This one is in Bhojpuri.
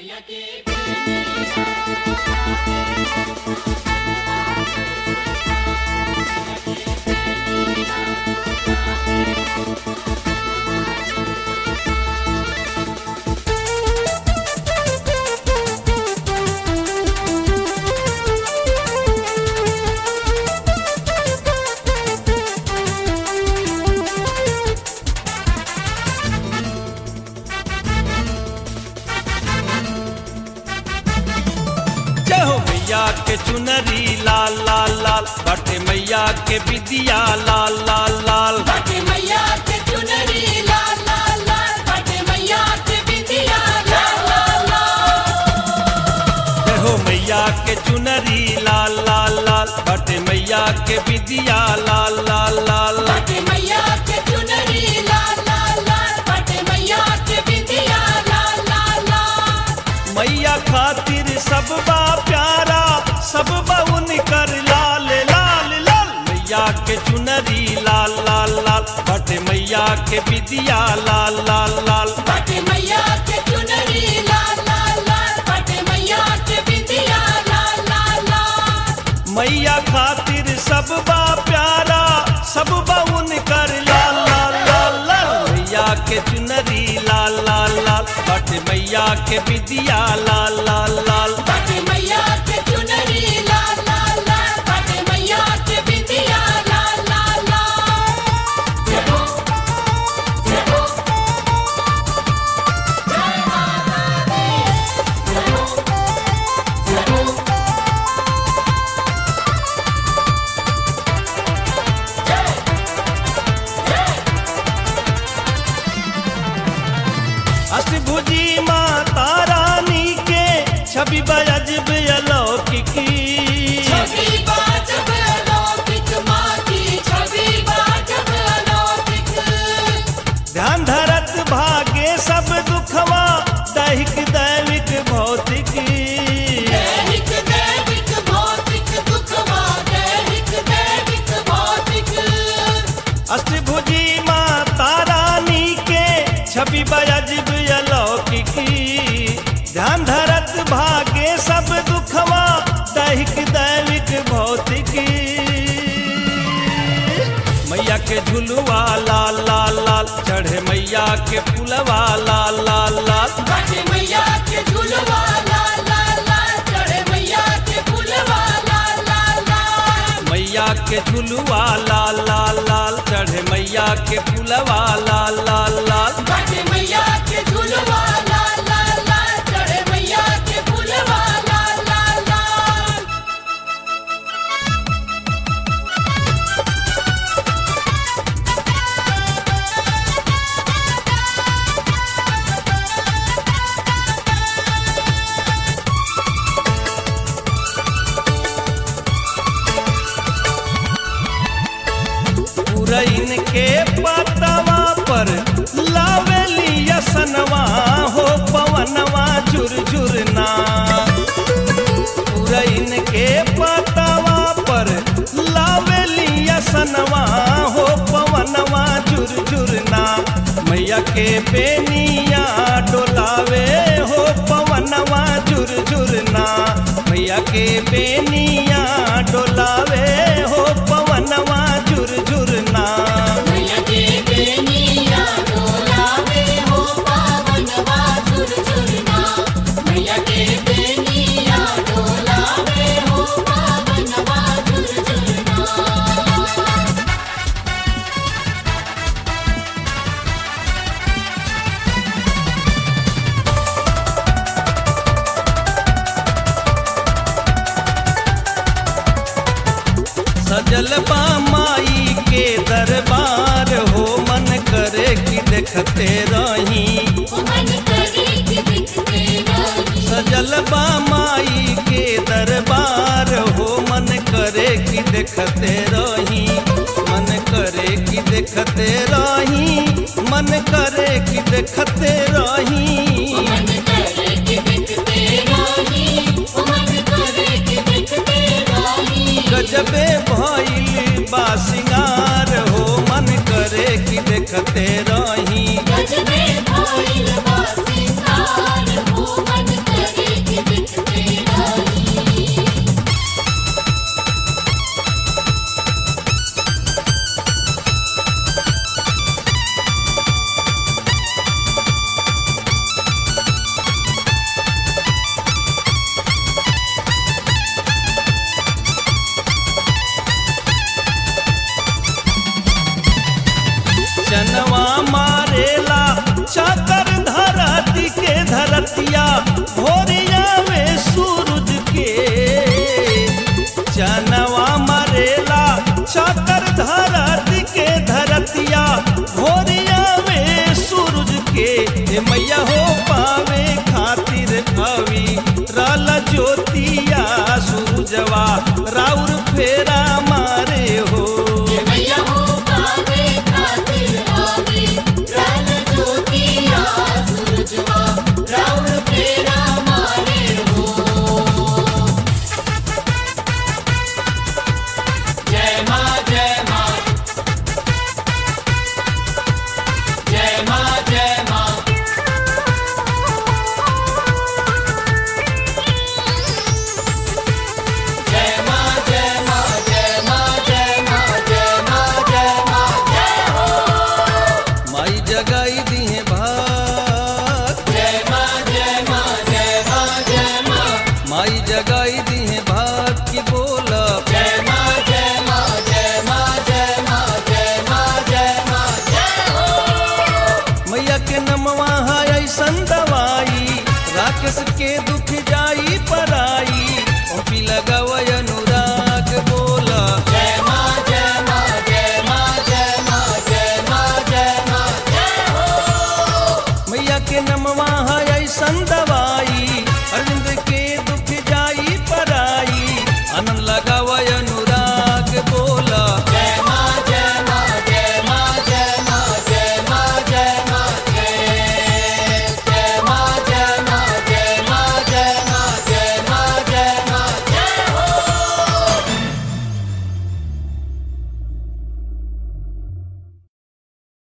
जय हो मैया के चुनरी लाल लाल लाल बटे मैया के विदिया लाल लाल लाल बटे मैया के चुनरी लाल लाल लाल बटे मैया के बिंदिया लाल लाल लाल जय हो मैया के चुनरी लाल लाल लाल बटे मैया के विदिया लाल लाल लाल बटे मैया के चुनरी लाल लाल लाल बटे मैया के बिंदिया लाल लाल लाल मैया खातिर सब बा प्यारा सब बा उनकर लाल लाल लाल मैया के चुनरी लाल लाल लाल बटे मैया के विदिया लाल लाल लाल बटे मैया के चुनरी लाल लाल लाल बटे मैया के बिंदिया लाल लाल लाल मैया खातिर सब बा प्यारा सब बा उनकर लाल लाल लाल लाल मैया के चुनरी लाल लाल लाल बट मैया के विदिया लाल लाल लाल बटे मैया के चुनरी लाल लाल लाल बटे मैया के बिंदिया लाल लाल लाल जगो जगो जय माता दी जगो जगो अष्टभुजी माता रानी के छवि बजब अलौकिकी छवि बाजब अलौकिक माँ की छवि बाजब अलौकिक ध्यान धरत भागे सब दुखवा दैहिक दैविक भौतिक दैहिक दैविक भौतिक दुखवा दैहिक दैविक भौतिक अष्टभुजी माता रानी के छवि बजब अलौकिकी ध्यान धरत भागे सब दुखवा दैहिक दैविक भौतिक मैया के झुलुआ लाल लाल लाल चढ़े मैया के फुलवा लाल लाल लाल बटे मैया के झुलवा लाल लाल लाल चढ़े मैया के फूलवा लाल लाल लाल मैया के झुलुआ लाल लाल लाल चढ़े मैया के फुलवा लाल लाल लाल बटे मैया के झुलवा लाल लाल लाल चढ़े मैया के फूलवा लाल लाल लाल पुरैन के पतवा पर लावेली असनवा हो पवनवा झुर झुरना पुरैन के पतवा पर लावेली असनवा हो पवनवा झुर झुरना मैया के बेनिया डोलावे हो पवनवा झुर झुरना मैया के बेनिया डोलावे हो पवनवा झुर झुरना मैया के बेनिया डोलावे हो पावनवा झुर झुरना मैया के बेनिया डोलावे हो पावनवा झुर झुरना सजल बा माई के दरबार हो मन करे कि देखते रही मन करे कि दिखते रही सजल बा माई के दरबार हो मन करे कि देखते रही मन करे कि देखते रही मन करे कि देखते रही मन करे कि दिखते रही मन करे कि दिखते रही गजबे भइल बा सिंगार हो मन करे कि देखते रही गजबे भइल बा सिंगार हो मन करे धरतिया भोरिया वे सूरज के चनवा मरेला चकर धरती के धरतिया भोरिया वे सूरज के हे मैया हो पावे खातिर अवी रल ज्योतिया सूरजवा राउर फेरा मारे हो मैया हो पावे खातिर आवे रल ज्योतिया सूरजवा राउर फेरा मारे हो जय मां जय मां जय मां जय मां जय मां जय मां जय मां जय मां जय मां जय मां जय हो माई जगाई दिहे भात जय मां जय मां जय मां जय मां माई जगाई दिहे भात की बोलब जय मां जय मां जय मां जय मां जय मां जय मां जय हो मैया के नमवा है ऐसन दवाई राकेश के दुख जाई पराई